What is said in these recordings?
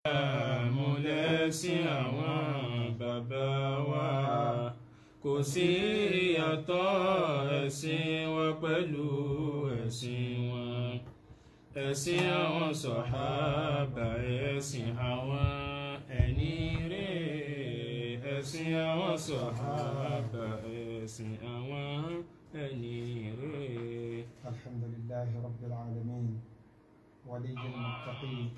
àmúlẹ́sìn àwọn bàbá wa kò sí ìyàtọ̀ ẹ̀sìn wa pẹ̀lú ẹ̀sìn wọn ẹ̀sìn àwọn sọ̀hábà ẹ̀sìn àwọn ẹni rẹ̀ ẹ̀sìn àwọn sọ̀hábà ẹ̀sìn àwọn ẹni rẹ̀. الحمد لله رب العالمين ولي المتقين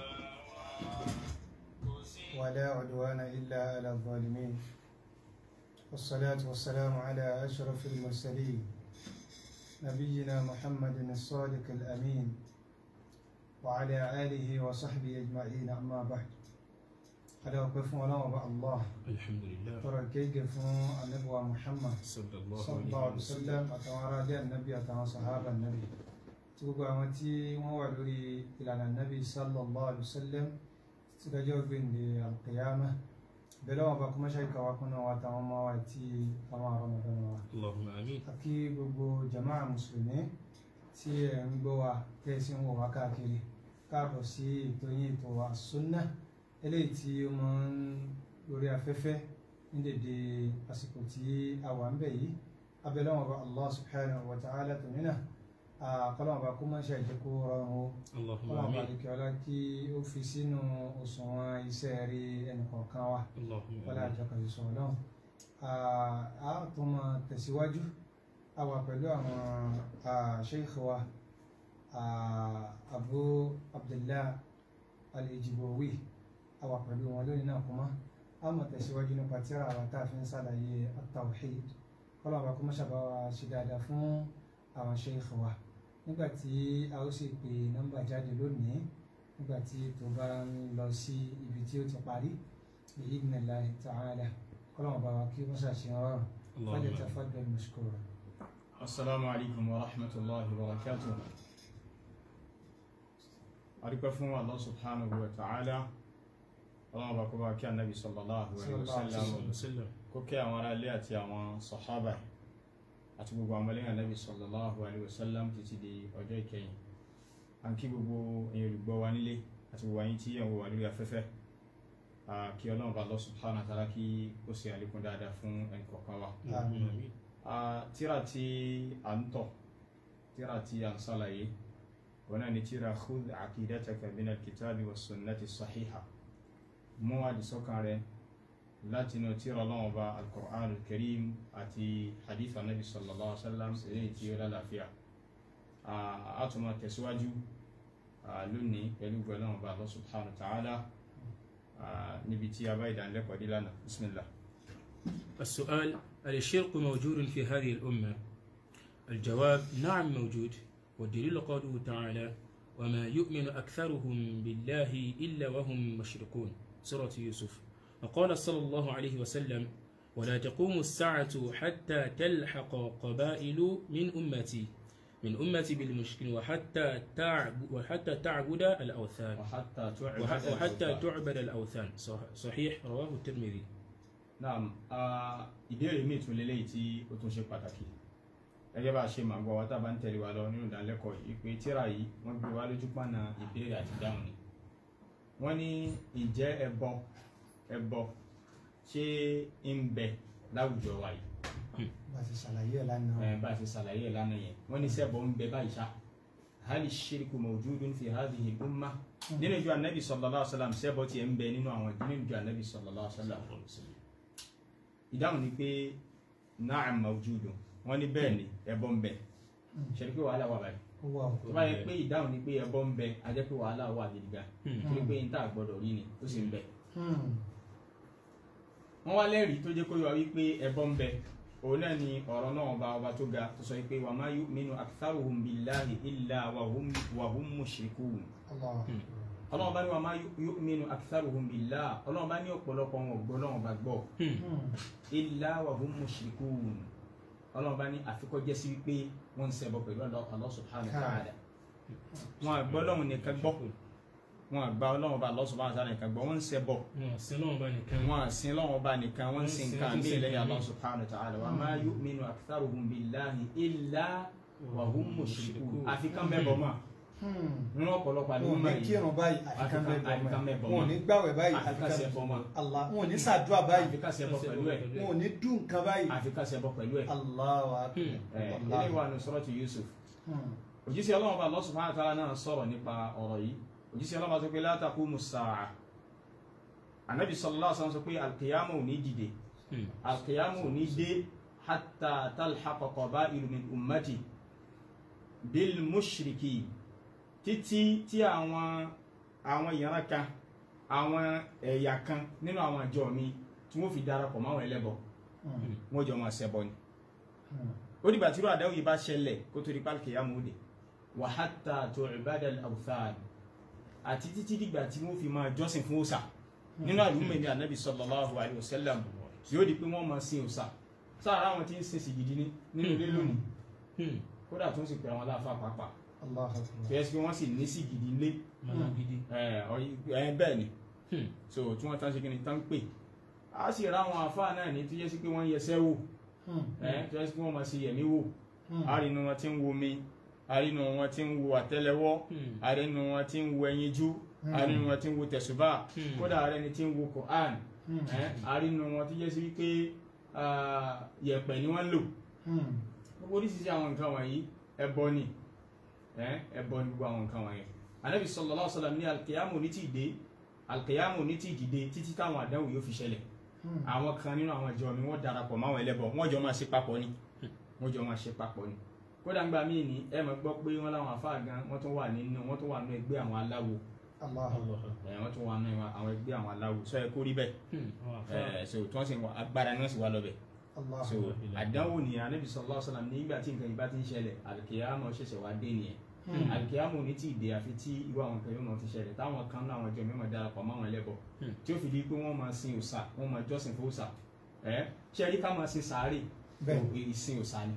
ولا عدوان إلا على الظالمين والصلاة والسلام على أشرف المرسلين نبينا محمد الصادق الأمين وعلى آله وصحبه أجمعين أما بعد قد أوقف ولا الله alhamdulillah ترى كيف النبوة محمد sallallahu sallallahu alaihi wasallam àtàwọn ará ilé ànábì àtàwọn sàhábà ànábì tí gbogbo àwọn tí wọ́n wà lórí ìlànà ànábì sallallahu alaihi wasallam tí dájọ́ gbèǹde alqiyama bẹ́lẹ̀ wọn bá kọ́ mọ́ṣẹ́ ìkàwá kúnnà wa àtàwọn ọmọ wa àti àwọn àrọmọdọ́n wa allahumma amin àkí gbogbo jama'a mùsùlùmí tí ẹ̀ ń gbọ́ wa tẹ́sí ń wọ̀ wá káàkiri káàbọ̀ sí ètò yín ètò wa sunna eléyìí tí ó máa ń lórí afẹ́fẹ́ ní dèdè àsìkò tí a wà ń bẹ̀ yìí abẹ́lẹ́ wọn bá allah subhanahu wa ta'ala tó nínà àkọlọ́wọ́n bá kó máa ṣe àjẹkù rọrùn o allahumma kọ́lọ́wọ́n bá amin dìkẹ́ ọlá kí ó fi sínú òṣùwọ̀n iṣẹ́ rí ẹnìkọ̀ọ̀kan wa allahumma wọlé amin àjọkọ̀ ìṣòro náà a tún máa tẹ̀síwájú a wà pẹ̀lú àwọn sheikh wa ah, abu abdullah al-ejibowi a wà pẹ̀lú wọn lónìí náà kuma a máa tẹ̀síwájú nípa tíra àwọn tá a fi ń ṣàlàyé at-tawhid kọ́lá wa kó má ṣàbá wa ṣe dáadáa fún àwọn sheikh wa nígbà tí a ó sì pè nọ́mbà jáde lónìí nígbà tí tó bá ń lọ sí ibi tí ó ti parí بإذن الله تعالى كلام بواكي مساشين فليتفضل مشكورا Assalamu alaikum wa rahmatullahi wa barakatuh. Adúpẹ́ fún Allah subhanahu wa ta'ala. Ọlọ́run bá kó bá kí Annabi sallallahu alaihi wa sallam. wasallam Kó kí àwọn ará ilé àti àwọn sọ̀hábà àti gbogbo àwọn ọmọlẹ́yìn Annabi sallallahu alaihi wa sallam títí di ọjọ́ ìkẹyìn. À ń kí gbogbo èèyàn olùgbọ́ wa nílé àti gbogbo àyín tí ẹ̀ ń wò wá lórí afẹ́fẹ́. À, Kí Ọlọ́run bá Allah subhanahu wa ta'ala kí ó ṣe àlékún dáadáa fún ẹnì kọ̀ọ̀kan wa. allahumma amin Ah, tíra tí a ń tọ̀ tíra tí a ń sálàyé wọn náà ni tíra khudh aqidataka min alkitabi wa sunnati sahiha mú àdìsọ́kàn rẹ láti inú tíra lọ́wọ́ bá alqur'an alkarim àti hadith anabi sallallahu alaihi wa sallam èyí tí ó lálàáfíà Ah, a tún máa tẹ̀síwájú ah, lónìí pẹ̀lú gbọ́dọ̀ bá Allah subhanahu wa ta'ala ah, níbi tí a bá ìdánilẹ́kọ̀ọ́ dé lánàá bismillah. السؤال هل الشرك موجود في هذه الأمة؟ الجواب نعم موجود والدليل قوله تعالى وما يؤمن أكثرهم بالله إلا وهم مشركون سورة يوسف وقال صلى الله عليه وسلم ولا تقوم الساعة حتى تلحق قبائل من أمتي من أمتي بالمشركين وحتى تعب وحتى تعبد الأوثان وحتى تعبد وح- وحتى الأوثان. تعبد الأوثان صح- صحيح رواه الترمذي naam ah, ìbéèrè míì tún lélẹ́yìí tí ó tún ṣe pàtàkì gẹ́gẹ́ bá a ṣe máa gbọ́ wa tá a bá ń tẹ̀lé wa lọ nínú ìdánilẹ́kọ̀ọ́ yìí pé tíra yìí wọ́n gbé wa lójú pàna ìbéèrè àti dáhùn ni wọ́n ní ǹjẹ́ ẹbọ ẹbọ ṣé ń bẹ láwùjọ wa yìí بس سلاية لنا ẹ̀ bá a ṣe ṣàlàyé ẹ̀ lánàá yẹn wọ́n ní sẹ́bọ ń bẹ báyìí ṣá hali shirku mawjudun fi hadhihi umma nínú ìjọ anabi sallallahu alaihi wasallam sẹ́bọ tiẹ̀ ń bẹ nínú àwọn nínú ìjọ anabi sallallahu alaihi wasallam ìdáhùn ni pé na'am mawjudun wọ́n ní bẹ́ẹ̀ ni ẹbọ ń bẹ ṣẹlẹ̀ pé wàhálà wà báyìí هو tó bá yẹ pé ìdáhùn ni pé ẹbọ ń bẹ a jẹ́ pé wàhálà wà gidi gan torí pé n tá gbọ́dọ̀ rí ni ó sì ń bẹ wọ́n wá lẹ́rìí tó jẹ́ kó yọ wípé ẹbọ ń bẹ òun náà ni ọ̀rọ̀ náà ọba ọba tó ga tó sọ wípé wa ma yu'minu aktharuhum billahi illa wa hum wa hum mushrikun الله ọlọ́run bá ní wa ma yu'minu aktharuhum billahi ọlọ́run bá ní ọ̀pọ̀lọpọ̀ wọn ò gbọ́ ọlọ́run bá gbọ́ illa wa hum mushrikun ọlọ́run bá ní àfikọ́ jẹ́ sí wípé wọ́n ń ṣẹbọ pẹ̀lú Allah subhanahu wa ta'ala wọn àgbọ́ ọlọ́run nìkan gbọ́ wọn àgbà ọlọ́run bá Allah subhanahu wa ta'ala nìkan gbọ́ wọ́n ń ṣẹbọ wọn sí lọ́wọ́ bá nìkan wọn àsìn lọ́wọ́ bá nìkan wọ́n ń sin Wọ́n ń sin- nǹkan wọ́n ń ní sin ilẹ̀ nǹkan Allah míì. subhanahu wa ta'ala wa ma yu'minu aktharuhum billahi illa wa hum mushrikun àfi kán bẹ́bọ̀ mọ́ nínú ọ̀pọ̀lọpọ̀ wọn ò àdúgbò ní yìí kírun báyìí Àfikà- àfikà àfikàn mẹ́bọ̀ mẹ́bọ̀ wọn ò mọ́. ní gbàwẹ̀ báyìí àfikà ṣe ẹbọ mọ́ Allah wọn ò ní ṣàdúrà báyìí àfikà ṣe ẹbọ pẹ̀lú ẹ̀ wọn ò ní dùn nǹkan báyìí àfikà ṣe ẹbọ pẹ̀lú ẹ̀ Allahu akbar ẹ̀ Allah. ilé wa ní suratu Yusuf Hmm. òjíṣẹ́ ọlọ́run bá Allah subhanahu wa ta'ala náà sọ̀rọ̀ nípa ọ̀rọ̀ yìí òjíṣẹ́ ọlọ́run bá sọ pé la taqumu as-sa'a anabi sallallahu alaihi wasallam sọ pé alkiyama ò ní dìde alkiyama ò ní dé hatta talhaqa qaba'ilu min ummati bil mushriki títí tí àwọn àwọn ìran kan àwọn ẹ̀yà kan nínú àwọn àjọ mi tí wọ́n fi darapọ̀ mọ́ àwọn ẹlẹ́bọ Hmm. wọ́n jọ máa ṣẹbọ ni Hmm. ó dìgbà tí irú àdáwò yìí bá ṣẹlẹ̀ kó tó di pálkì yá mòde wa hatta tu'bada al-awthan àti títí dìgbà tí wọ́n fi máa jọ́sìn fún òòṣà nínú àlùmọ̀ ní anabi sallallahu alayhi wa sallam yóò di pé wọ́n máa sin òòṣà sára àwọn tí ń sin sì gidi ní nínú ilé lónìí kódà tó ń sì pè àwọn aláfa pàápàá Allahu akbar tó yẹ kí wọ́n sì ní sì gidi lé Mọ̀nà gidi. ẹ ọyí- ẹ bẹ́ẹ̀ ni so tí wọ́n tán ṣe kí ni tán pè á sì ra àwọn àfa náà ní tó yẹ sí pé wọ́n yẹsẹ́ wò Hmm. ẹ tó yẹ sí pé wọ́n máa ṣe yẹ̀mí wò Hmm. àrínú wọn tí ń wo mi àrínú wọn tí ń wo àtẹ́lẹwọ́ àrínú wọn tí ń wo ẹyinjú àrínú wọn tí ń wo tẹ̀sùbà Hmm. kódà àrẹni tí ń wo Quran Hmm. ẹ àrínú wọn tó jẹ́ sí wípé ah, yẹ̀pẹ̀ ni wọ́n lò Hmm. gbogbo oríṣiríṣi àwọn nǹkan wọ̀nyí ẹbọ ni ẹ ẹbọ ni gbogbo àwọn nǹkan wọ̀nyí anabi sallallahu alaihi wasallam ní alkiyamu ní ti dé alkiyamu ní ti dìde títí táwọn àdánwò yóò fi ṣẹlẹ̀ Hmm. àwọn kan nínú àwọn ìjọ mi wọ́n darapọ̀ máwọn ẹlẹ́bọ wọ́n jọ máa ṣe papọ̀ ni wọ́n jọ máa ṣe papọ̀ ni kódà ńgbà míì ní ẹ máa gbọ́ pé wọ́n láwọn àfáà gan wọ́n tún wà nínú wọ́n tún wà nínú ẹgbẹ́ àwọn aláwo Allahu akbar ẹ wọ́n tún wà nínú àwọn ẹgbẹ́ àwọn aláwo sọ ẹ kó rí bẹ́ẹ̀ ẹ so tí wọ́n sì wà agbára ni wọ́n sì wà lọ́bẹ̀ Allahu so akbar àdánwò ni anabi sallallahu alaihi wasallam nígbà tí nǹkan yìí bá ti ń ṣẹlẹ̀ alikiyama ṣẹ̀ṣẹ̀ wá dé nìyẹn Hmm. alikiyama ò ní tí ì dé àfi tí irú àwọn nǹkan yóò máa ti ṣẹlẹ̀ táwọn kan náà àwọn ìjọ mímọ́ darapọ̀ mọ́ àwọn ẹlẹ́bọ Hmm. tí ó fi di pé wọ́n máa sin òòṣà wọ́n máa jọ́sìn fún òòṣà ẹ ṣe rí ká máa sin sàárè Bẹ́ẹ̀. ìsìn òòṣà ni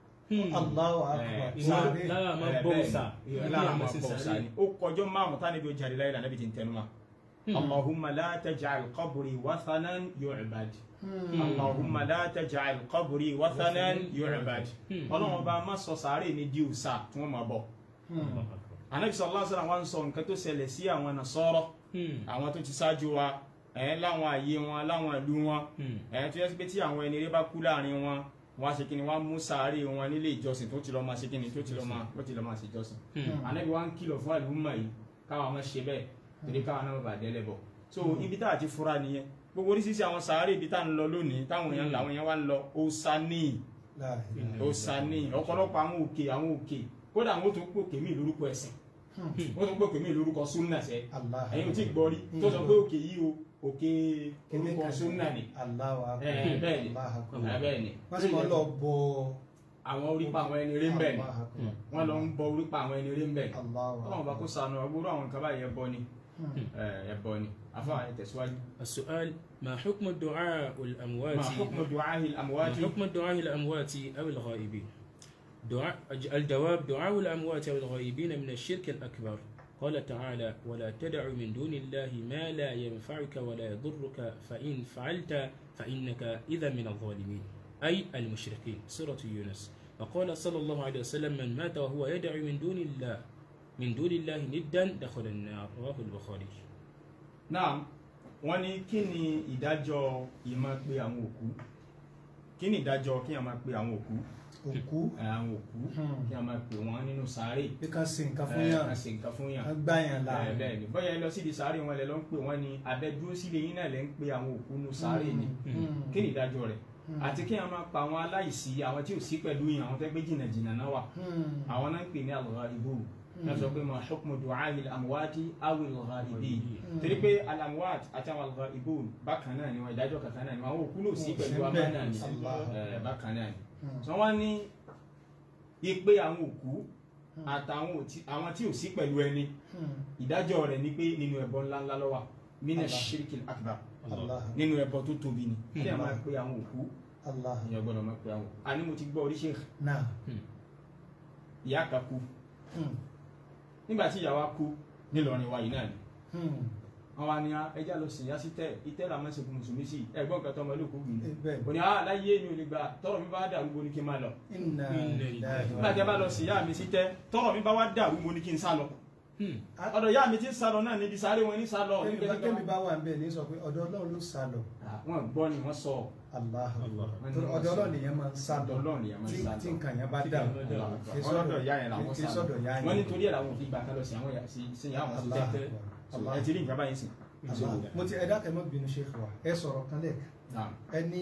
Allahu akbar Eh, Sáré. lára máa Eh, bọ́ bẹ́ẹ̀ òòṣà ni. lára máa bọ́ òòṣà ni ó kọjọ́ márùn-ún tánibí ó jáde láyé lànà bí ti ń tẹnu ma allahumma la taj'al qabri wathanan yu'bad Hmm. allahumma la taj'al qabri wathanan yu'bad Hmm. ọlọ́run ọba má sọ sàárè ní di òòṣà tí wọ́n máa bọ̀ Hmm. anabi sallallahu alaihi wasallam wá ń sọ nǹkan tó ṣẹlẹ̀ sí àwọn nasọ́rọ̀ àwọn tó ti ṣáájú wa ẹ̀ láwọn àyè wọn láwọn ìlú wọn ẹ̀ tó yẹ sí pé tí àwọn ẹni rẹ bá kú láàrin wọn wọn á ṣe kíni wọn á mú sàárè wọn nílé ìjọsìn tó ti lọ máa ṣe kíni tó ti lọ máa tó ti lọ máa ṣe ìjọsìn anabi wa ń kìlọ̀ fún àlùmọ̀ yìí káwọn máa ṣe bẹ́ẹ̀ torí káwọn náà bá dẹ́lẹ̀ bọ̀ so ibi tá a ti fura nìyẹn gbogbo oríṣiríṣi àwọn sàárè ibi tá a ń lọ lónìí táwọn èèyàn làwọn èèyàn wá ń lọ osani La ilaha osani ọ̀pọ̀lọpọ̀ àwọn òkè àwọn òkè kódà àwọn tó ń pè òkè mí lórúkọ ẹ̀sìn Hmm. wọ́n tó ń pè òkè mí lórúkọ súnà sẹ́ Allah ẹ̀yin ò tí ì gbọ́ rí tó sọ pé òkè yìí o òkè orúkọ súnà ni Allahu akbar Eh, bẹ́ẹ̀ ni. Allahu akbar Eh, bẹ́ẹ̀ ni wọ́n sì máa lọ bọ àwọn orípa àwọn ẹni rí ń bẹ̀ ni Allahu akbar. wọ́n lọ ń bọ orípa àwọn ẹni rí ń bẹ̀ ni Allahu ọlọ́run bá kó sànù ọgbóró àwọn nǹkan báyìí ẹbọ ni Hmm. Eh, ẹbọ ni afáà ẹ tẹ̀síwájú. السؤال ما حكم الدعاء الأموات ما حكم دعاء ما الأموات حكم الدعاء الأموات أو الغائبين دعاء الجواب دعاء الأموات أو الغائبين من الشرك الأكبر قال تعالى ولا تدع من دون الله ما لا ينفعك ولا يضرك فإن فعلت فإنك إذا من الظالمين أي المشركين سورة يونس وقال صلى الله عليه وسلم من مات وهو يدعو من دون الله من دون الله ندا دخل النار رواه البخاري náà wọ́n ní kí ni ìdájọ́ ìmọ̀ pé àwọn òkú kí ni ìdájọ́ kí a máa pe àwọn òkú òkú Eh, àwọn òkú Hmm. kí a máa pè wọ́n nínú sàárè bí ká ṣe nǹkan fún Eh, yàn ká ṣe nǹkan fún yàn ká gbá yàn là Eh, bẹ́ẹ̀ ni bóyá ẹ lọ síbi sàárè wọn lẹ lọ ń pè wọ́n ní abẹ́dúró sílé yín náà lẹ ń pe àwọn òkú nínú sàárè ni Hmm. kí ni ìdájọ́ rẹ̀ Hmm. àti kí a máa pa àwọn aláìsí àwọn tí ò sí pẹ̀lú yín àwọn tẹ́ gbé jìnnà jìnnà náà wà Hmm. àwọn náà ń pè ní al-ghaibun náà sọ pé ma hukmu du'a'i al-amwati aw al-ghaibin torí pé al-amwat àti àwọn al-ghaibun bákan náà ni wọn ìdájọ́ kankan náà ni wọn àwọn òkú ló sí pẹ̀lú Wọn ò sí amánà ni bẹ́ẹ̀. Allah. Eh, bákan náà ni Hmm. sọ wọn ní ipe àwọn òkú àtàwọn òtí- àwọn tí ò sí pẹ̀lú ẹni Hmm. ìdájọ́ rẹ̀ ni pé nínú ẹbọ ńláńlá ló wà mina Allah. shirkil akbar Allah nínú ẹbọ tó tóbi ni kí ẹ máa pe àwọn òkú Allah ìyẹn gbọ́dọ̀ máa pe àwọn òkú àní mo ti gbọ́ oríṣi náà ìyá kan kú Hmm. nígbà tí ìyá wa kú nílọrin wa yìí náà ni Hmm. àwọn àníyàn ẹja lọ sìn yá sí tẹ ìtẹ́ làwọn ẹsẹ̀ fún mùsùlùmí sí ẹ̀gbọ́n kan tó ọmọ olóòkú gbìn Eh, bẹ́ẹ̀ kò ní ah láyé mi ò lè gbà tọrọ mi bá dàrú bo ni kí n máa lọ inna Inna lillahi wa nígbà tí a bá lọ sìn yá mi sí tẹ tọrọ mi bá wá dàrú bo ni kí n sá lọ Hmm. ọ̀dọ̀ yá mi ti ń sá lọ náà níbi sáré wọn ní sá lọ Kẹ́mi bá- kẹ́mi bá wà ń bẹ̀ ní sọ pé ọ̀dọ̀ ọlọ́run ló sá lọ wọn gbọ́ ni wọ́n sọ Allah Allah. Torí ọ̀dọ̀ ọlọ́run nìyẹn máa ń sá lọ ọ̀dọ̀ Ọlọ́run nìyẹn máa ń tí sá lọ. tí nǹkan yẹn bá Tí dà nǹkan bá dà. Kì í wọn lọ́dọ̀ ìyá yẹn làwọn kì í sá sọ́dọ̀ ìyá lọ yẹn. wọn nítorí ẹ̀ làwọn òfin gbà kan lọ sí àwọn sí sí ìyá àwọn sí Allah tẹ́tẹ́ Allah. ẹ ti rí nǹkan báyìí sìn. Allah. mo ti ẹ̀dá kẹ́mọ́ bínú ṣe wà ẹ sọ̀rọ̀ kan lẹ̀ Naam. ẹ ní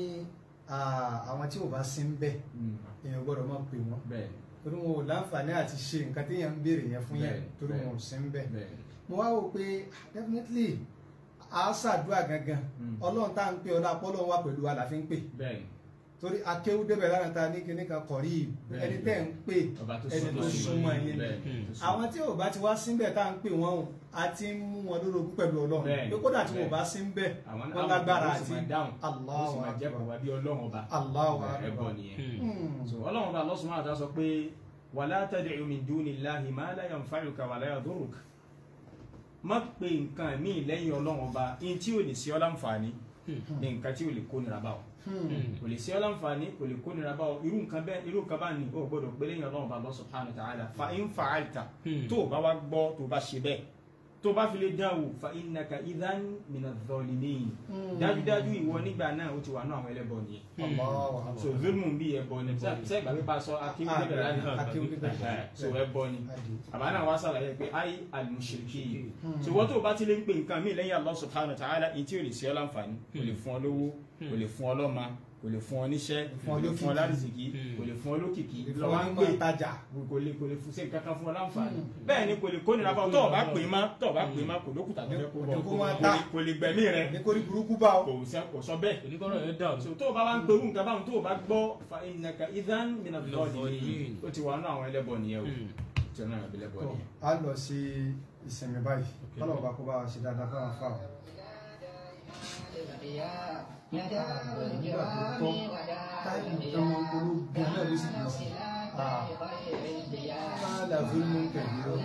ah, àwọn tí ò bá sí ń bẹ̀ Mm. èèyàn gbọ́dọ̀ máa pè wọ́n bẹ́ẹ̀ torí wọn ò láǹfààní àti ṣe nǹkan téèyàn ń béèrè yẹn fún yẹn Bẹ́ẹ̀, torí bẹ́ẹ̀. wọn ò sí ń bẹ̀ bẹ́ẹ̀ mo wá wò pé definitely a ṣàdúrà gangan Mm. ọlọ́run tá à ń pè ọlá pọ́lọ́run wà pẹ̀lú àlàfin pè bẹ́ẹ̀ torí akéwú débẹ̀ lára ta ní kíní kan kọ̀rí Bẹ́ẹ̀, ẹni tẹ́ ń pè ọba tó ẹni tó súnmọ́ yín bẹ́ẹ̀ Mm. tó súnmọ́. àwọn tí ò bá ti wá síbẹ̀ tá à ń pè wọ́n o a ti ń mú wọn lórogún pẹ̀lú ọlọ́run Bẹ́ẹ̀, pé kódà tí wọn ò bẹ́ẹ̀. bá sí ń bẹ̀ àwọn wọ́n lágbára àwọn àti sì máa dáhùn wọ́n sì Allahu máa jẹ́ Akbar. kó wá bí ọlọ́run ọba Allahu ẹbọ Akbar. nìyẹn. Hmm. Hmm. so ọlọ́run ọba Allah subhanahu wa ta'ala sọ pé wala tad'u min dunillahi ma la yanfa'uka wa la yadurruka má pe nǹkan míì lẹ́yìn ọlọ́run ọba ní tí ò lè sí ọ láǹfààní Hmm. ní nǹkan tí ò lè kó nira bá ọ Hmm. Hmm. kò lè sí ọ láǹfààní kò lè kó nira bá ọ irú nǹkan bẹ́ẹ̀ irú nǹkan bá ní o gbọ́dọ̀ pé lẹ́yìn ọlọ́run ọba Allah subhanahu wa ta'ala fa in fa'alta Hmm. tó o bá wá gbọ́ tó o bá ṣe bẹ́ẹ̀ tó o bá fi lè dán wò fa innaka idhan minadh dhalimin Hmm. dájúdájú ìwọ nígbà náà ó ti wà ní àwọn ẹlẹ́bọ nìyẹn Allahu Akbar. so zulmu bí ẹbọ ni sẹ gbàgbé bá a sọ akéwì Ah, níbẹ̀rẹ̀ lánàá akéwì níbẹ̀rẹ̀. Ẹ̀hẹ̀, so ẹbọ ni Adi. àbá náà wá sàlàyé pé ayé al-mushriki Hmm. so wọ́n tó o bá ti lè ń pè nǹkan mí lẹ́yìn Allah subhanahu wa ta'ala èyí tí ò lè sí ọ láǹfààní kò lè fún ọ lówó kò lè fún ọ lọ́mọ kò lè fún ọ níṣẹ́ fún ọ kò lè fún ọ lókìkí. lárìsìkí Hmm. kò lè fún ọ lókìkí Ìfọwọ́ lọ́wọ́ ń ní pè máa tajà. kò lè kò lè fún sí nǹkan kan fún ọ láǹfààní Hmm. bẹ́ẹ̀ ni kò lè kó nira bá ọ tó o bá pè má tó o bá pè má kò lókùtà tó fẹ́ kó bọ̀ Kò máa kò ta. lè- kò lè gbẹ̀mí rẹ ní kórí burúkú bá ọ. kò sẹ- kò sọ bẹ́ẹ̀ oníkọ́rọ̀ yẹn dàrú. so tó o bá wá ń perú nǹkan báwọn tó o bá gbọ́ fa innaka idhan mina Mina dhalimin dhalimin. ó ti wà nínú àwọn ẹlẹ́bọ nìyẹn o Hmm. tí ọ̀nà àwọn ẹlẹ́bọ Tó, nìyẹn. a lọ sí ìsinmi báyìí Okay. kọ́lọ̀ bá kó bá wa ṣe dáadáa fáwọn fáwọn. nígbà tó tọ́ táìmù tó wọn polú gan náà ló sì kì í sí. Fáàlà fílmù kẹ̀lé lọ.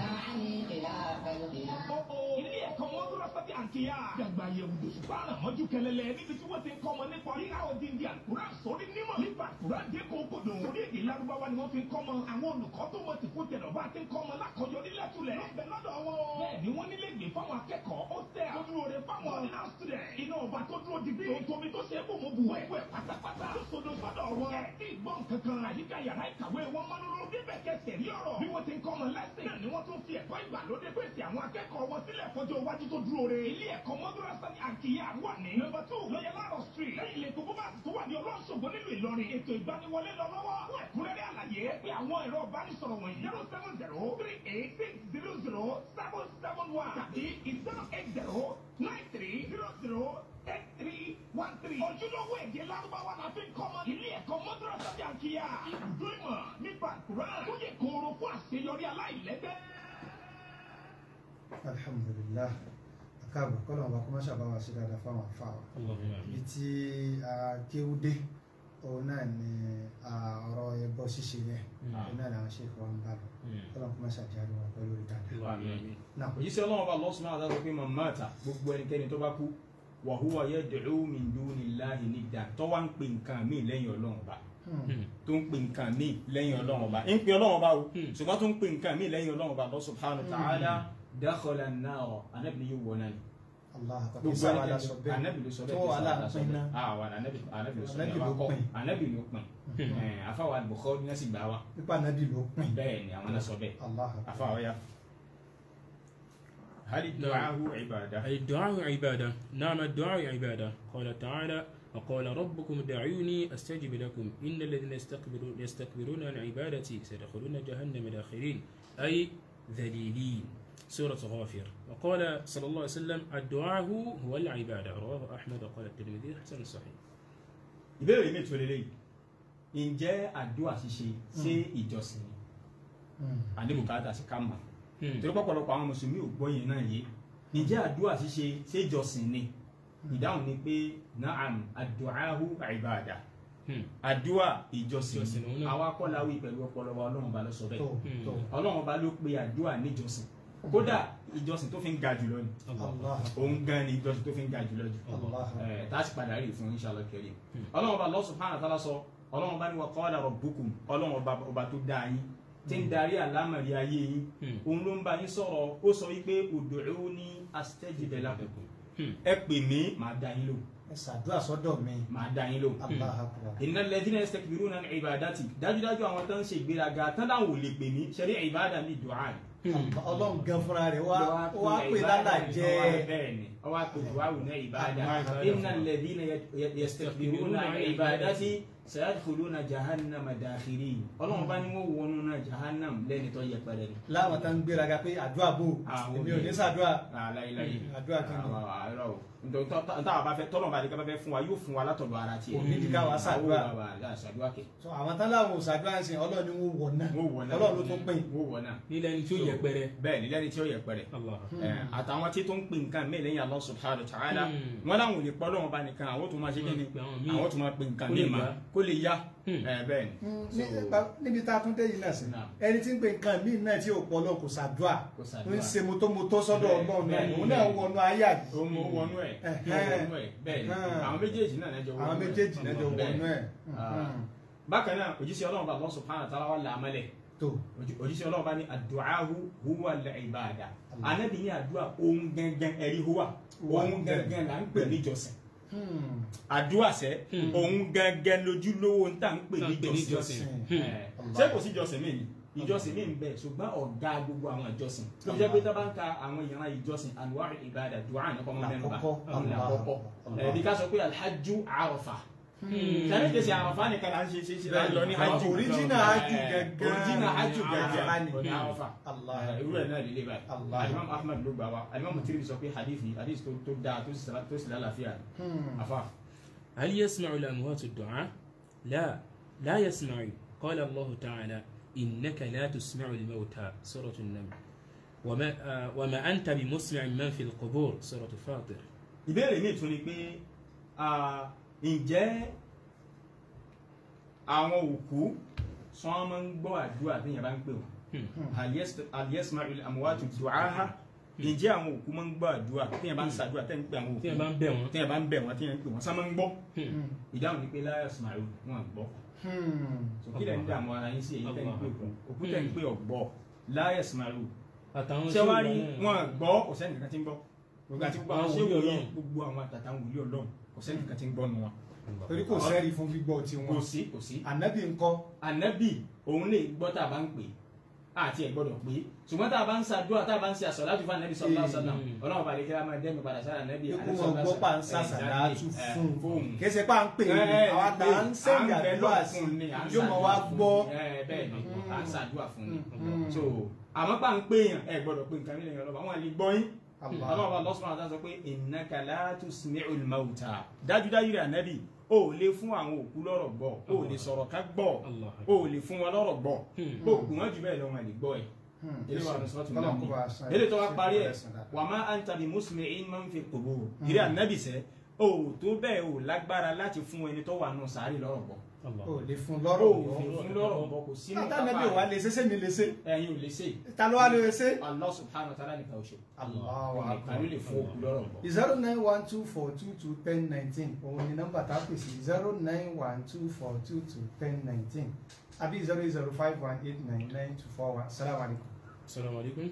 ilé ẹ̀kọ́ mọ́dúrásátì àǹkíyà. Dàgbà yẹ̀wò dòṣùpá àràmọ́jú kẹlẹ́lẹ́ níbi tí wọ́n ti ń kọ́ ọmọ nípa rírà òdìndí àkùrá sórí nímọ̀. Nípa àkùrá dé kókòdò. Orí èdè Lárúbáwá ni wọ́n fi ń kọ́ ọmọ. Àwọn olùkọ́ tó mọ̀ tìkú tẹ̀lọ̀ bá ti ń kọ́ ọmọ lákọjọ nílẹ̀ tulẹ̀. Lọ́bẹ̀ lọ́dọ̀ wọn. Bẹ́ẹ̀ ni wọ́n nílé ìgbé fáwọn akẹ́kọ̀ọ́. Ó tẹ̀ tó dúró re fáwọn ordinary student. Iná ọba tó dúró digbí. Tòmí tó ṣe é bò mú bu ẹ̀. Wẹ̀ pátápátá. Tó sodo sọ́dọ̀ wọn. Ẹ̀ tí ìgbọ́n kankan. Àyíká yàrá ìkàwé wọn mọ́ lóró. Bíbẹ̀ kẹsẹ̀ rí ọ̀rọ̀. Bí wọ́n ti ń kọ́ ọmọ lẹ́sìn. Náà ni wọ́n tún fi ẹ̀kọ́ ìgbàlódé pèsè àwọn akẹ́kọ̀ọ́ wọn sílẹ̀ fọjọ́ iwájú tó dúró re. Ilé ẹ̀kọ́ mọ́dúrásá ní àkìyà wà ní. Nọ́mbà two lọ́yẹ̀ láàrọ̀ street. Lẹ́yìn ilé tó bá tó wà ní ọlọ́ṣogbo nílùú Ìlọrin. Ètò ìgbaniwọlé lọ lọ́wọ́. Fún ẹ̀kúnrẹ́rẹ́ àlàyé pé àwọn ẹ̀rọ ìbánisọ̀rọ̀ wọ̀nyí. zero seven zero three eight six zero zero seven seven one tàbí zero eight zero nine three zero zero eight three one three. Ojúlówó èdè Lárúbáwá la fi ń kọ́ ọmọ. Ilé ẹ̀kọ́ mọ́dúrásá ní àkìyà. Ibùdó ìmọ̀ nípa Kùrán. Tó yẹ kóró fún àṣeyọrí aláìlẹ́gbẹ́. alhamdulillah akáàbọ̀ kọ́lọ̀ bá kó má ṣàbá wa ṣe dáadáa fáwọn afáwọn. Allahumma ibi amin. tí a kéwú dé òun náà ni a, ọ̀rọ̀ ẹbọ ṣíṣe yẹn Mm. òun náà làwọn ṣe kọ́ ń bá lọ Hmm. kọ́lọ̀ kó má ṣàjáde wa pẹ̀lú orí dáadáa. Allahumma amin. náà òjíṣẹ́ ọlọ́run ọba Allah subhanahu wa ta'ala sọ pé man mata gbogbo ẹnikẹ́ni tó bá kú wa huwa yad'u min dunillahi niddan tó wá ń pè nǹkan míì lẹ́yìn ọlọ́run ọba Hmm. Hmm. tó ń pè nǹkan míì lẹ́yìn ọlọ́run ọba ń pè ọlọ́run ọba o Hmm. ṣùgbọ́n tó ń pè nǹkan míì lẹ́yìn ọlọ́run ọba Allah subhanahu wa ta'ala dakhala an-nar anábì yóò wọ náà ni allah akbar gbogbo sáwà la ẹnikẹ́ni sọ bẹ́ẹ̀ anábì ló sọ bẹ́ẹ̀ tó kí wà sáwà la sọ láàpin bẹ́ẹ̀ náà àwọn anábì anábì ló sọ Ànábì bẹ́ẹ̀ ló wá kọ́ pín. anábì ló pín Hmm. Ẹ̀, afáwa Bukhari náà sì gbà wá pípa nàbì ló pin bẹ́ẹ̀ ni àwọn náà sọ bẹ́ẹ̀ allah akbar afáwa ya hali du'ahu ibada الدعاء عبادة نعم الدعاء عبادة قال تعالى وقال ربكم دعوني أستجب لكم إن الذين يستكبرون, يستكبرون عن عبادتي سيدخلون جهنم داخرين أي ذليلين سورة غافر وقال صلى الله عليه وسلم الدعاء هو العبادة رواه أحمد وقال الترمذي حسن صحيح ìbéèrè mi tó lélẹ́yìí ǹjẹ́ àdúrà ṣíṣe ṣé ìjọsìn ni Hmm. àdébùkátà sí ká mọ̀ Hmm. torí pọ̀pọ̀lọpọ̀ àwọn mùsùlùmí ò gbọ́ yẹn náà yé ǹjẹ́ àdúrà ṣíṣe ṣé ìjọsìn ni ìdáhùn ni pé naam àdúràhu ìbàdà Hmm. àdúrà ìjọsìn Ìjọsìn ni òun náà. àwa kọ́ la wí pẹ̀lú ọpọlọ wa ọlọ́run ba ló sọ tó bẹ́ẹ̀ Hmm. tó ọlọ́run ba ló pe àdúrà níjọsìn kódà ìjọsìn tó fi ń ga jùlọ ni Allah òun gan ni ìjọsìn tó fi ń ga jùlọ jù Allah ẹ tá a sì padà rí i fún inshallah karim ọlọ́run ọba Allah subhanahu wa ta'ala sọ ọlọ́run ọba ní wa qala rabbukum ọlọ́run ọba ọba tó dáa yín tí ń darí àlámọ̀rí ayé yín Hmm. òun ló ń bá yín sọ̀rọ̀ ó sọ wípé ud'uni astajib lakum Hmm. ẹ pè mí màá dá yín lò ẹ ṣàdúrà sọ́dọ̀ mi màá dá yín lò Allah akbar innal ladhina yastakbiruna an ibadati dájúdájú àwọn tó ń ṣe ìgbéraga tán láwọn ò lè pè mí ṣẹlẹ̀ ìbáàdà ní dùá ni Allah- ọlọ́run gan fúnra rẹ̀ wá wá pè lálà jẹ́ bẹ́ẹ̀ni ọwọ́ àpè duwawu ní ìbáadá Allah. innal ladhina yastakbiruna an ibadati sayadkhuluna jahannama dakhirin ọlọ́run bá ní wọ́n wọnú náà jahannam lẹ́ni tó yẹpẹrẹ ni. láwọn tá ń gbéraga pé àdúrà bò Àwọn èmi ò ní obìnrin. ṣàdúrà aláìláyé àdúrà kí ni àárọ̀ o nítorí táwọn bá fẹ́ tọ́lọ̀ bá dé ká bá fẹ́ fún wa yóò fún wa látọ̀dọ̀ ara tiẹ̀. Kò ní di ká wá ṣàdúrà. Àwọn bàbá àdá ṣàdúrà kẹ̀. So, àwọn tán láwọn ò ṣàdúrà ń sìn ọlọ́run ni wọ́n wọ̀ náà wọ́n wọ̀ náà ọlọ́run ló tún pín wọ́n wọ̀ náà. nílẹ̀ ni tí ó yẹpẹrẹ bẹ́ẹ̀ ni lẹ́ni tí ó yẹpẹrẹ. Allah Ẹ, àtàwọn tí tó ń pè nǹkan mí lẹ́yìn Allah subhanahu wa ta'ala Hmm. wọn láwọn ò lè pọ́ lọ́wọ́ bá nìkan àwọn tó máa ṣe kí ni Wọ́n pe àwọn míì. àwọn tó máa pè nǹkan Kó mí lè ma yá. kó lè yá Hmm. Ẹ, bẹ́ẹ̀ ni. Ní- So, nípa- níbi tá a tún dé yìí náà sí Naam. ẹni tí ń pe nǹkan míì náà tí ò pọ̀ lọ kò ṣàdúrà Kò ń ṣàdúrà. ṣe motomoto sọ́dọ̀ Bẹ́ẹ̀, ọlọ́run náà bẹ́ẹ̀, òun náà bẹ́ẹ̀. wọnú ayé àyè ó mú wọnú ẹ̀ Ẹ̀hẹ́n. ó wọnú ẹ̀ bẹ́ẹ̀ ni Ẹ̀hẹ́n. àwọn méjèèjì náà lẹ́jọ́ wọnú àwọn ẹ̀. méjèèjì lẹ́jọ́ Bẹ́ẹ̀. wọnú ẹ̀ Ah. bákan náà òjíṣẹ́ ọlọ́run bá Allah subhanahu wa ta'ala wà láàmẹ́lẹ̀ tó òjíṣẹ́ ọlọ́run bá ní àdùáhù huwa al-ibada anábì ní àdúrà ohun gangan ẹ̀rí huwa ohun gangan là ń pè níjọsìn àdúrà sẹ́ ohun gangan lójúlówó ń tà ń pè Tá ń pè níjọsìn níjọsìn. Ẹ, ṣé kò sí ìjọsìn mi ni ìjọsìn mi ń bẹ ṣùgbọ́n ọ̀gá gbogbo àwọn ìjọsìn tó jẹ́ pé tá bá ń ka àwọn ìran ìjọsìn anwar ibada dùá ní kọ́mọ́ mẹ́nu bá Lákọ̀ọ́kọ́. ọ̀hún làkọ́kọ́ ẹ̀ẹ́dì ká sọ pé alhajju arafa sẹ́ni kèsì àràfà nìkan là ń ṣe ṣe ṣe láì lọ ní hajj Original hajj Eh, gẹ́gẹ́. original hajj Àràfà ni. gẹ́gẹ́ àràfà Allah. Eh, irú ẹ̀ náà lè lè báyìí Allah. alimam ahmed ló gbà wá alimam tirimi sọ pé hadith yìí hadith tó tó dáa tó sì tó sì lálàáfíà afa هل يسمع الأموات الدعاء؟ لا لا يسمع قال الله تعالى إنك لا تسمع الموتى سورة النمل وما, آه وما أنت بمسمع من في القبور سورة فاطر ìbéèrè mi tún ni pé ah, ǹjẹ́ àwọn òkú sọ wọn máa ń gbọ́ àdúrà tí yẹn bá ń pè wọ́n Hal yasma'u al-amwatu du'aaha ǹjẹ́ àwọn òkú máa ń gbọ́ àdúrà tí yẹn bá ń ṣàdúrà tẹ́ ń pè àwọn òkú tí ẹ bá ń bẹ̀ wọ́n tí yẹn bá ń bẹ̀ wọ́n tí yẹn ń pè wọ́n sá máa ń gbọ́ ìdáhùn ni pé la yasma'u wọn gbọ́ kí lẹ́ ń dààmú ara yín sí èyí tẹ́ ń pè òkú òkú tẹ́ ń pè ọ̀gbọ́ la yasma'u àtàwọn ṣé wàá rí ṣéwù wọn náà. gbọ́ kò sẹ́ni kankan tí ń gbọ́ gbogbo àti gbogbo àwọn Àwọn ṣé wòlíì wòye Ọlọ́run. gbogbo àwọn àtàtà wòlíì ọlọ́run kò sẹ́ni kankan tí ń gbọ́ nu wọn. torí kò sẹ́rí fún gbígbọ́ kò tiwọn sí kò sí. ànábì ńkọ́ ànábì òun lè gbọ́ tá a bá ń pè é àti ẹ̀ gbọ́dọ̀ pé ṣùgbọ́n tá a bá ń ṣàdúrà tá a bá ń ṣe àsọ̀láàtù fún ànábì sallallahu alaihi wasallam Mm. ọlọ́run bá lè kí a máa dẹ́mi padà sára ànábì ikú wọn gbọ́ pa ń sàṣàdá tú fún fóun. kì í ṣe pa ń pè é àwọn àtà ń sẹ́yìn àdúrà sí yóò mọ wá gbọ́ bẹ́ẹ̀ ni à ń ṣàdúrà fún ni Mm. so àmọ́ pa ń pè yàn ẹ gbọ́dọ̀ pé nǹkan mílíọ̀nù ọlọ́ba wọn lè gbọ́ yín Allah. ọlọ́ba lọ́sùn àti sọ pé innaka la tusmi'ul mauta dájúdájú rẹ̀ ànábì o ò lè fún àwọn òkú lọ́rọ̀ gbọ́ o ò lè sọ̀rọ̀ ká gbọ́ Allah. o ò lè fún wọn lọ́rọ̀ gbọ́ Hmm. o kù wọ́n jù bẹ́ẹ̀ lọ́wọ́ ẹ̀ lè gbọ́ ẹ̀ Hmm. ilé wa nusratu Kọ́lọ̀ nabi kó bá a san- ilé tó wá parí ẹ̀ san dáadáa. wa ma anta bi musmi'in man fi qubur ìrẹ́ ànábì sẹ́ o ò tó bẹ́ẹ̀ o lágbára láti fún ẹni tó wà nù sàárì lọ́rọ̀ gbọ́ Allah. o lè fún o lọ́rọ̀ ò fi fún lọ́rọ̀ gbọ́ kò sínú àtànàbí wa lè ṣe sẹ́mi lè ṣe ẹ̀yin ò lè ṣe ta ló wá lè ṣe. Allah subhanahu wa ta'ala nìkan ò ṣe Allahu nìkan ló lè fún òkú lọ́rọ̀ gbọ́. zero nine one two four two two ten nineteen òun ni nọ́mbà tá a pè sí zero nine one two four two two ten nineteen àbí zero eight zero five one eight nine nine two four one salamu alaykum. Assalamu alaikum.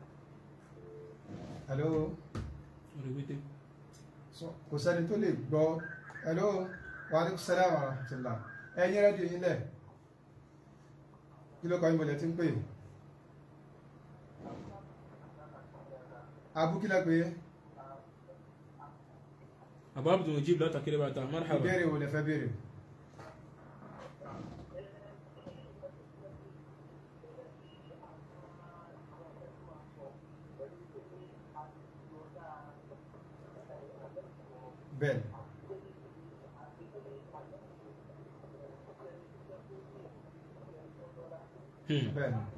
hello Orí wíté. so kò sẹ́ni tó lè gbọ́ hello wa aleykum salaam wa rahmatulah ẹ̀yin rẹ́díò yín lẹ̀ kí ló kọ́ yín bọ̀lẹ̀ tí ń pè é abúkílẹ̀ pé Abu Abdul Mujib la takiri bata marhaba. ìbéèrè wo lẹ fẹ́ béèrè. bẹ́ẹ̀ Hmm. bẹ́ẹ̀ ni.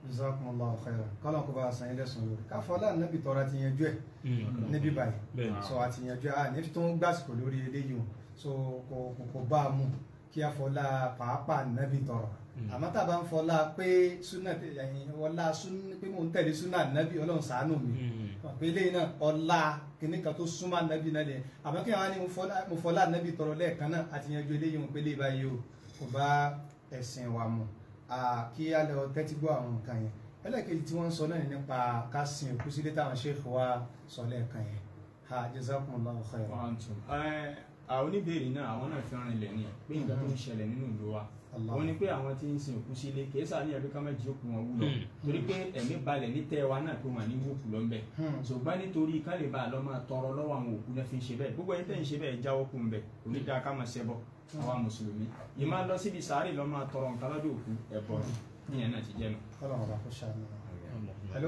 jazakumullahu khairan kọ́lọ̀ kó bá a san ilé sùn lórí káfọ́lá nàbì tọ́ra ti yanjú ẹ̀ níbí báyìí bẹ́ẹ̀ so àti yanjú ẹ̀ ní tó ń gbàsìkò lórí eléyìí o so kò kò kò bá a mú kí a fọlá pàápàá nàbì tọrọ àmọ́ tá a bá ń fọlá pé súnà ẹ̀yìn ọlá súnà pé mò ń tẹ̀lé súnà nàbì ọlọ́run ṣàánú mi pé eléyìí náà ọlá kìnnì kan tó súnmọ́ nàbì náà lẹ̀ àmọ́ kí wọ́n á ní mo fọlá- mo fọlá nàbì tọrọ lẹ́ẹ̀kan náà àti yanjú eléyìí mo pé eléyìí báyìí o kò bá ẹ̀sìn wa mu Ah, kí a lọ tẹ́tí gbọ́ àwọn nǹkan yẹn ẹlẹ́kejì tí wọ́n ń sọ náà ní nípa ká sin òkú sílé táwọn ṣéèkì wa sọ lẹ́ẹ̀kan yẹn ha jazakumullahu khairan. Quantum. Ẹ, àwọn oníbèrè náà àwọn náà fi rìn lẹ̀ ní pé nǹkan tó ń ṣẹlẹ̀ nínú ìlú wa Allah. wọ́n ní pé àwọn tí ń sin òkú sílé kìí sáà ní ẹbí ká má jí òkú wọn wúlọ torí pé ẹ̀mí balẹ̀ ní tẹ́ wa náà pé wọ́n ní wókù lọ ń bẹ̀ Hmm. ṣùgbọ́n nítorí ká lè bá a lọ máa tọrọ lọ́wọ́ àwọn òkú náà fi ń ṣe bẹ́ẹ̀ gbogbo ẹni tẹ́ ń ṣe bẹ́ẹ̀ jáwọ́ kù ń bẹ̀ òní dáa ká máa ṣẹbọ àwa mùsùlùmí yìí máa lọ síbi sàárè lọ máa tọrọ nǹkan lọ́dọ̀ òkú ẹ̀bọ níyẹn náà ti jẹ́ nu. Ọlọ́run ọba kó ṣàánú wa. hello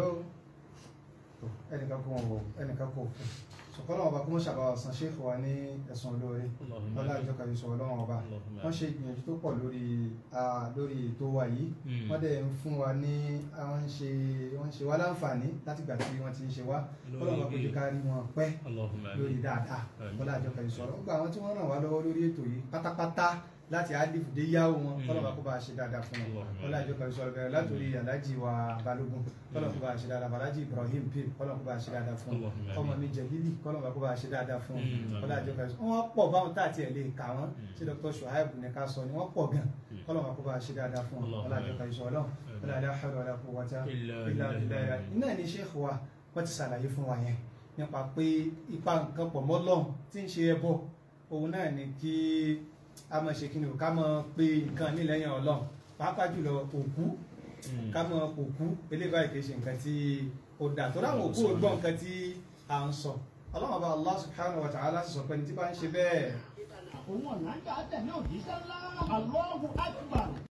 tó ẹnìkan kó wọn wò ẹnìkan kó òkú sọkọlọ ọba kó mọ ṣàbàwà san ṣéèkì wa ní ẹ̀sùn olóore ọlá ìjọka yìí sọ Ọlọ́run ọba wọ́n ṣe ìgbìyànjú tó pọ̀ lórí ah, lórí ètò wa yìí wọ́n dẹ̀ ń fún wa ní àwọn ń ṣe wọ́n ń ṣe wá láǹfààní látìgbà tí wọ́n ti ń ṣe wá Lórí Ọlọ́run ọba kó jẹ́ ká rí wọn pẹ́ Allahumma lórí amin. dáadáa Àmín. bọ́lá àjọkà ìṣòro ó gba àwọn tí wọ́n ràn wá lọ́wọ́ lórí ètò yìí pátápátá láti alifu dé yáwó wọn Mm. kọ́lọ́ba kó bá a ṣe dáadáa fún wọn Allahumma bọ́lá àjọkà ìṣòro bẹ̀rẹ̀ látòrí alájì wa balógun kọ́lọ́ kó bá a ṣe dáadáa alájì ibrahim pim kọ́lọ́ kó bá a ṣe dáadáa fún wọn Allahumma ọmọ amin. mi jẹ̀bílì kọ́lọ́ba kó bá a ṣe dáadáa fún wọn Mm. bọ́lá àjọkà ìṣòro wọn pọ̀ báwọn tá àti ẹ̀ lè kà wọ́n ṣé dr shuaib ní ká sọ ni wọ́n pọ̀ gan kọ́lọ́ba kó bá a ṣe dáadáa fún wọn Allahumma bọ́lá àjọkà ìṣòro náà bọ́lá la hawla wala quwwata Illa illa billah. billah iná ní sheikh wa wọ́n ti ṣàlàyé fún wa yẹn nípa pé ipa nǹkan pọ̀ mọ́ Ọlọ́run tí ń ṣe ẹbọ òun náà ni kí a máa ṣe kí ni o ká máa pe nǹkan ní lẹ́yìn Ọlọ́run pàápàá jùlọ òkú Mm. ká máa òkú eléyìí báyìí kì í ṣe nǹkan tí ó dà tó dáhùn òkú ò gbọ́ nǹkan tí à ń sọ Ọlọ́run bá Allah subhanahu wa ta'ala sì sọ pé ní tí bá ń ṣe bẹ́ẹ̀ òun ọ̀nà ń ká tẹ̀lé òjíṣẹ́ ńlá. àlọ́